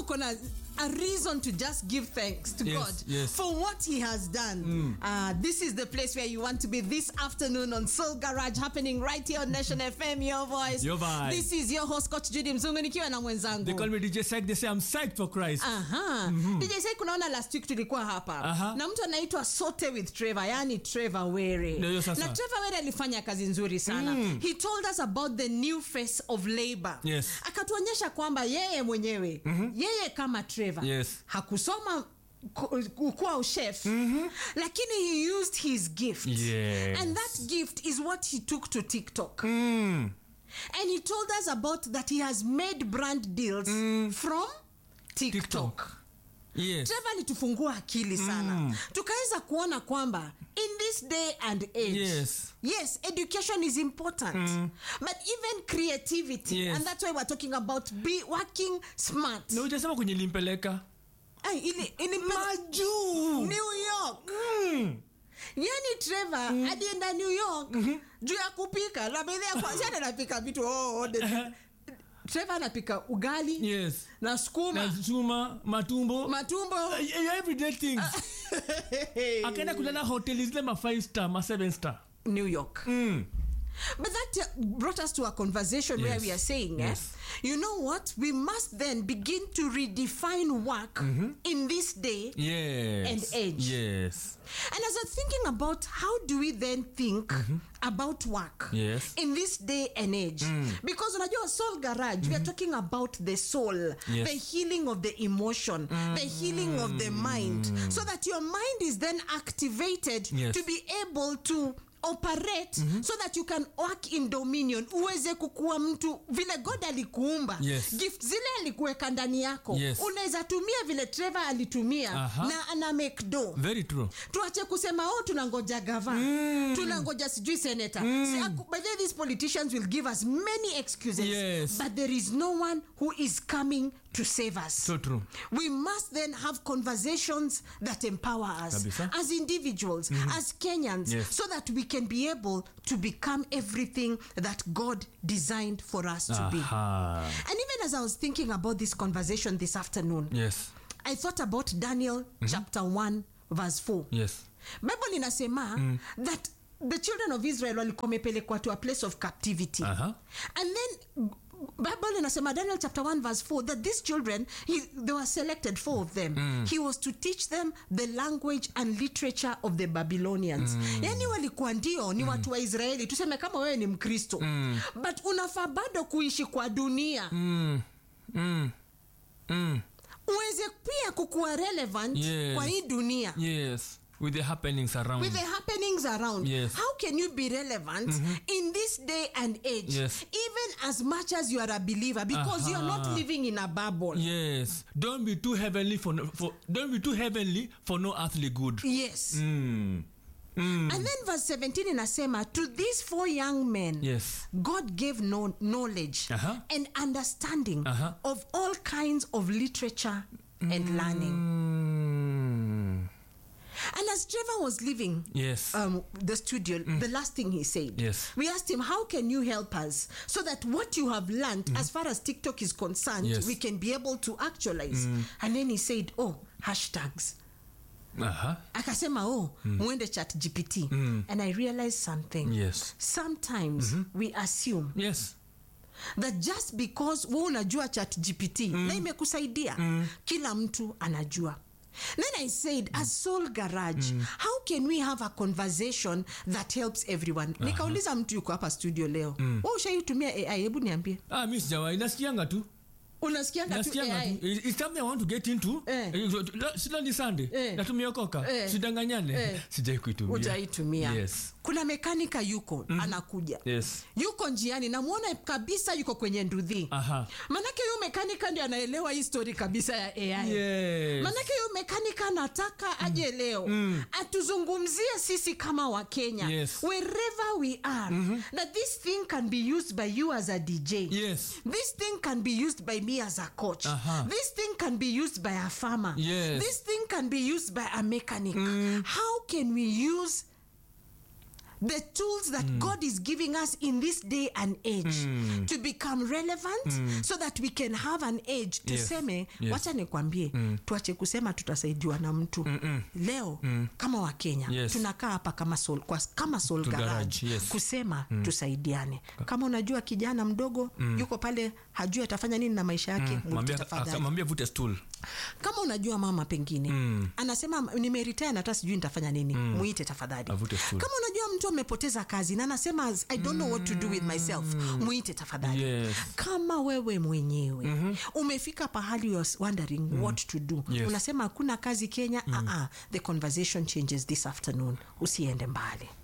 uko na a reason to just give thanks to Yes, god yes. for what he has done uh, this is the place where you want to be this afternoon on soul garage happening right here on nation fm your voice Your vibe. this is your host coach judy mzungu nikiwa na mwenzangu They call me DJ Psych. They say I'm psyched for Christ. Aha. DJ Sai kunaona last week tulikuwa hapa Aha. na mtu anaitwa Sote with Trevor, yani Trevor Were. Ndio hiyo sasa. Na Trevor Were alifanya kazi nzuri sana. He told us about the new face of labor. Yes. Akatuonyesha kwamba yeye mwenyewe, yeye kama Trevor Yes. hakusoma ku- kuwa chef lakini he used his gift Yes. and that gift is what he took to tiktok Mm. and he told us about that he has made brand deals from tiktok, TikTok. Yes. trevor alitufungua akili sana mm. tukaweza kuona kwamba in this day and age Yes. yes education is important mm. but even creativity Yes. and that's why we're talking about be working smart Na hujasema kwenye limpeleka. Ay, ili, ili Majuu. new york Mm. yani trevor alienda new york juu ya kupika na bedhea kwanzia anapika vitu oh, oh, the- trevor anapika ugali Yes. na skuma Na chuma, matumbo. matumbo Uh, everyday things. Akaenda kulala hoteli zile ma 5 star, ma 7 star. new york Mm. But that uh, brought us to a conversation where Yes. we are saying, Yes. eh, you know what? We must then begin to redefine work in this day. Yes. And age. Yes. And as I'm thinking about how do we then think about work Yes. in this day and age, because unajua soul garage, we are talking about the soul, Yes. the healing of the emotion, the healing of the mind, so that your mind is then activated Yes. to be able to operate so that you can work in dominion uweze kukuwa mtu vile god alikuumba Yes. gift zile alikuweka ndani yako Yes. unaweza tumia vile trevor alitumia Aha. na ana make do Very true. tuache kusema oh tunangoja gava tunangoja sijui senator See, aku- by the way, these politicians will give us many excuses Yes. but there is no one who is coming to save us So true. we must then have conversations that empower us Kabisa. as individuals as kenyans Yes. so that we can be able to become everything that god designed for us to be Aha. and even as i was thinking about this conversation this afternoon Yes. i thought about daniel chapter 1 verse 4 Yes. bible inasema that the children of israel walikuwa wamepelekwa to a place of captivity Aha. and then bible inasema daniel chapter 1 verse 4 that these children he, they were selected four of them he was to teach them the language and literature of the babylonians yani walikuwa ndio ni watu wa israeli tuseme kama wewe ni mkristo but unafaa bado kuishi kwa dunia Mm. Mm. Mm. uweze pia kukuwa relevant Yes. kwa hii dunia Yes. With the happenings around. with the happenings around Yes. how can you be relevant in this day and age Yes. even as much as you are a believer because you're not Aha. living in a bubble Yes. Don't be too heavenly for, no, for don't be too heavenly for no earthly good. yes Mm. Mm. and then verse 17 inasema to these four young men Yes. god gave no knowledge Aha. and understanding Aha. of all kinds of literature and learning Mm. and as trevor was leaving Yes. um, the studio, the last thing he said, Yes. we asked him, How can you help us so that what you have learned, as far as TikTok is concerned, Yes. we can be able to actualize? And then he said, Oh, hashtags. Aha. Akasema, Oh, mwende chat GPT. And I realized something. Yes. Sometimes we assume Yes. that just because we unajua chat gpt na imekusaidia kila mtu anajua then i said as soul garage how can we have a conversation that helps everyone nikauliza mtu yuko hapa studio leo mm. ushaitumia ai hebu niambie Ah, mi sijawahi nasikianga tu unasikianga tu nasikianga ai tu It- it's something i want to get into Eh. Eh, sila ni sunday Eh. natumiokoka Eh. sidanganyane Eh. sijai kuitumia utaitumia yes. kuna mekanika yuko anakuja Yes. yuko njiani namwona kabisa yuko kwenye ndudhi Aha. manake huyu mekanika ndio anaelewa hii story kabisa ya ai Yes. manake huyu mekanika anataka aje leo atuzungumzie sisi kama wakenya Yes. wherever we are that this thing can be used by you as a dj Yes. this thing can be used by me as a coach Aha. this thing can be used by a farmer Yes. this thing can be used by a mechanic how can we use the tools that god is giving us in this day and age to become relevant so that we can have an age tuseme Yes. wacha nikwambie tuache kusema tutasaidiwa na mtu leo kama wakenya Yes. tunakaa hapa kama soul, kwa, kama soul To garage, garage, yes. kusema tusaidiane kama unajua kijana mdogo yuko pale hajui atafanya nini na maisha yake mwite Mwambie- tafadhali aka- mwambie vute stool kama unajua mama pengine mm. anasema nimeritaya na hata sijui nitafanya nini mm. muite tafadhali Avute stool. kama unajua mtu amepoteza kazi na anasema i don't know what to do with myself muite tafadhali Yes. kama wewe mwenyewe mm-hmm. umefika pahali you're wondering mm. what to do Yes. unasema hakuna kazi kenya mm. uh-uh. the conversation changes this afternoon usiende mbali